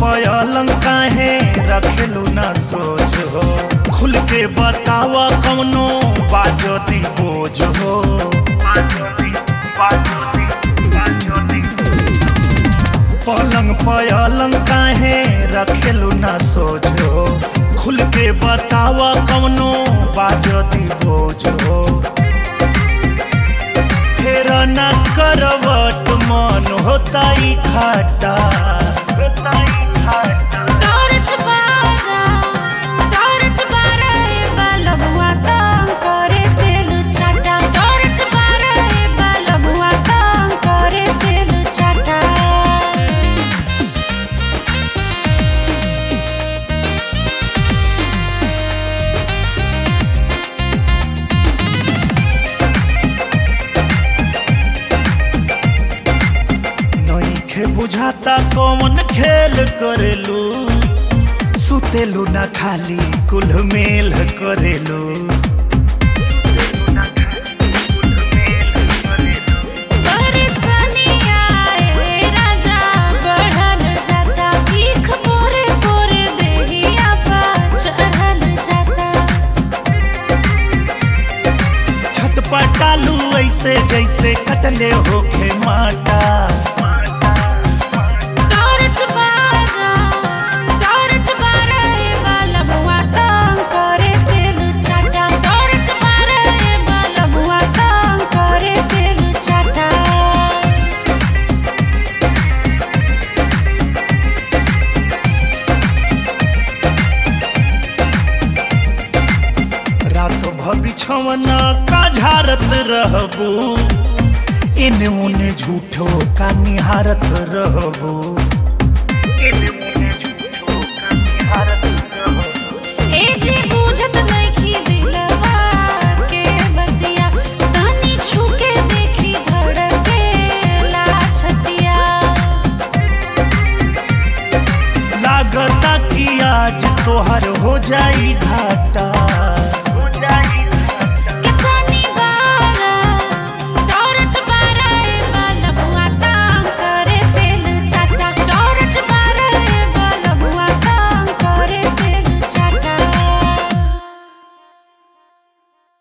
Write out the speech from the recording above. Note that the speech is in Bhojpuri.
पलंग काहे रखेलू ना सोच हो खुल के बतावा कौनो बाजो दी बोझ हो पलंग पलंग काहे रखेलू ना सोच हो खुल के बतावा कौनो बाजो दी बोझ हो फेर ना करवट मन होता ई खाटा टॉर्च बारा टॉर्च बारा ए बलबुआ तंग करे तेलु चाटा टॉर्च बारा ए बलबुआ तंग करे तेलु चाटा नइखे बुझाता कौन खेल करेलू सुतेलू ना खाली कुल मेल करेलू परेशानी आए राजा बढ़ल जाता भीख पोरे पोरे देहिया पर चढ़ल जाता छटपटालू ऐसे जैसे कटले होखे माटा टॉर्च बारा टॉर्च बारा ए बलबुआ तंग करे तेलु चाटा टॉर्च बारा ए बलबुआ तंग करे तेलु चाटा रात भबिछवना का झारत रहबू इने उने झूठो का निहारत रहबू ए जी बुझत नहीं